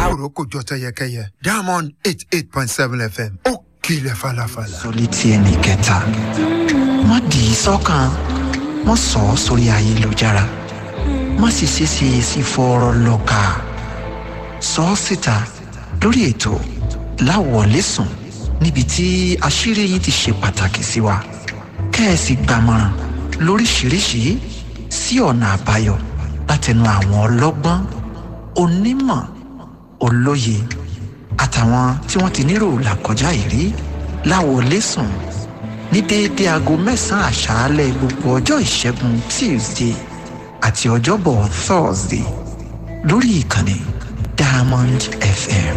kòró kò jọ tẹyẹkẹyẹ diamond eight eight point seven fm ó kilẹ̀ falafala. sọlí tí ẹnì kẹta má dì í sọ́kàn má sọ ọ́ sórí ayélujára má sì ṣe ṣe èsì fọ́ọ̀rọ̀ lọ́ka sọ ọ́ síta lórí ètò láwọ̀lẹ́sùn níbi tí àṣírí yín ti ṣe pàtàkì sí wa kẹ́ẹ̀sì gbàmọ̀ràn lóríṣiríṣi sí ọ̀nà àbáyọ látẹnu àwọn ọlọ́gbọ́n onímọ̀ olóye àtàwọn tí wọ́n ti nírò làkọjá ìrí láwọlẹ́sùn ní déédé aago mẹ́sàn-án àṣálẹ̀ gbogbo ọjọ́ ìṣẹ́gun tuesday àti ọjọ́bọ̀ thursday lórí ìkànnì diamond fm